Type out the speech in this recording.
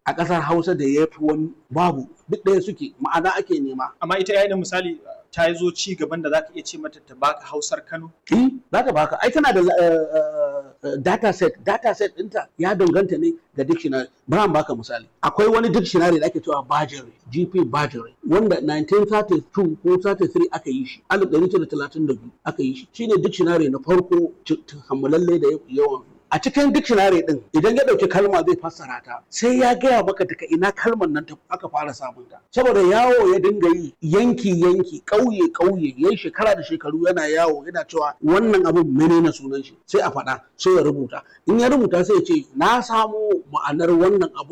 a ƙasar hausa da ya fi wani babu duk ɗaya suke ma'ana ake nema amma ita yayin misali ta zo ci gaban da zaka iya ce mata ta baka hausar Kano eh za ta baka ai tana da data set data set ɗinta ya danganta ne da dictionary bari baka misali akwai wani dictionary da ake cewa Bajere GP Bajere wanda 1932 ko 33 aka yi shi 1932 aka yi shi shine dictionary na farko kammalalle da yawan a cikin dictionary din idan ya dauki kalma zai fassara ta sai ya gaya maka daga ina kalmar nan ta aka fara samun ta saboda yawo ya dinga yi yanki yanki kauye kauye yayi shekara da shekaru yana yawo yana cewa wannan abin menene sunan shi sai a faɗa sai ya rubuta in ya rubuta sai ya ce na samo ma'anar wannan abu